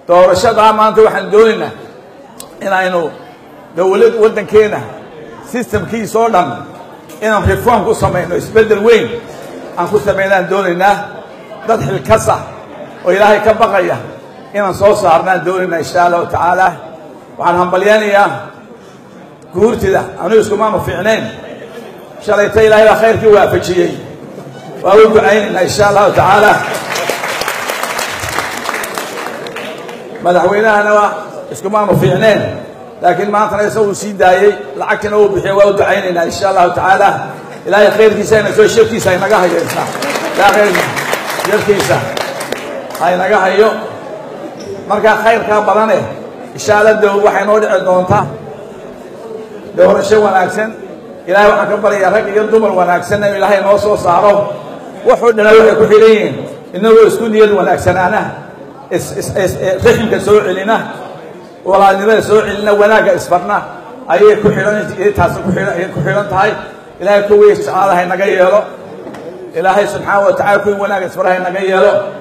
doorashadaa maanta waxaan doonaynaa inaynu dowlad waddankeena systemkiisa oo dhan inaan reform ku samayno isbeddel weyn aan ku samaynaan doonaynaa dad xilkasa oo ilaahay ka baqaya inaan soo saarnaan doonaynaa insha allahu tacaala waxaan hambalyaynayaa guurtida anigu iskumaanu fiicnayn shalayta ilaahay baa khayrkii waafajiyey waa u ducaynaynaa insha allahu tacaala madaxweynahana iskumaanu fiicneen laakiin maantana isaguu sii daayey lacagtina uu bixiyo waa u ducaynaynaa insha allahu tacaala ilaahay khayrkiisa ina soo sharkiisa haynaga hayo isna ilaahay sharkiisa haynaga hayo markaa khayrkaa badane insha alla dow waxay noo dhici doontaa doorasho wanaagsan ilahay waxaan ka baryayaa rag iyo dumar wanaagsan inuu ilaahay noo soo saaro wuxuu dhana waxay ku xidhan yihiin inagoo isku niyad wanaagsanaana raximka soo celina walaalnimada soo celina wanaagga isfarna ayay ku xidhan taasi kuayay ku xidhan tahay ilaahay kuwii jeclaada haynaga yeelo ilaahay subxaana wa tacala kuwii wanaagga isfara haynaga yeelo